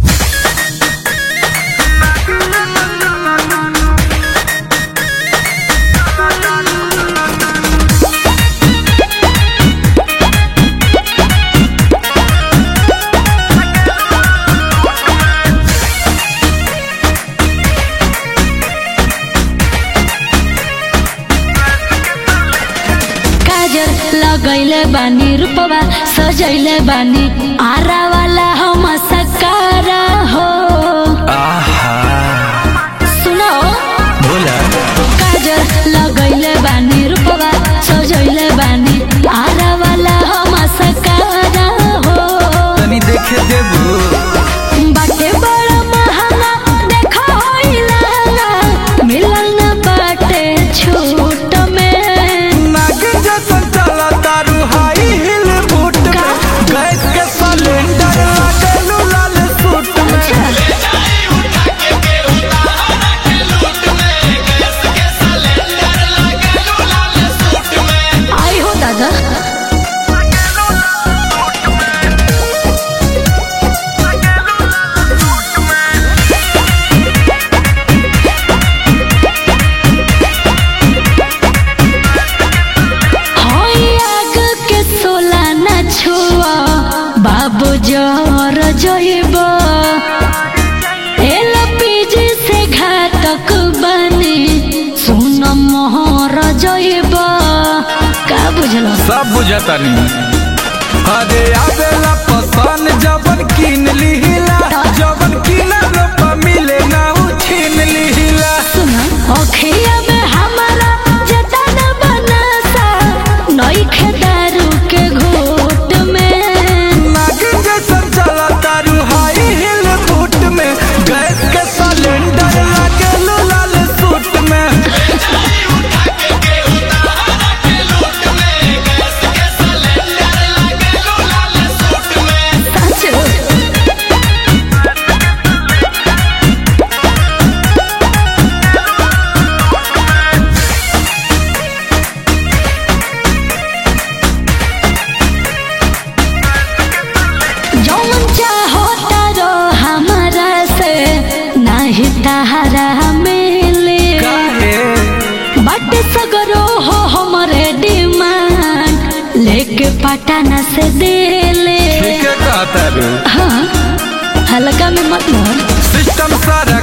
लगैले बानी रूपवा सजैले बानी आरा वाला हम सकार हो आहा सुनो बोला काजल लगैले बानी रूपवा सजैले बानी आरा वाला हम सकार हो तनी देखे देबू बाटे बड़ा महंगा देखो होइला मिलल न बाटे छूट में नागिन जैसन चला तारू हाई हिल बूट में गैस के सिलेंडर लागलू लाल सूट में आई हो दादा होई आग के सोला न छुआ बाबू जर जइब एल पीजी से घातक बने सुन मोहर जइब का बुझल सब बुझतानी अरे आवेला पसंद जबन किन लिहिला जबन किना लोपा मिले ना उ छीन लिहिला सुन अखिया में हमारा जतन बनासा नई खेदारू के घोट में नागिन जैसन चला तारू हाई हिल बूट में गैस के सिलेंडर लागलू लाल सूट में साचो जौन चाहो तारो हमारा से नाही तहरा मिले काहे बट सगरो हो हमरे डिमांड लेके पटाना से देले ठीक है कहता रू हाँ हल्का में मत मोर सिस्टम सारा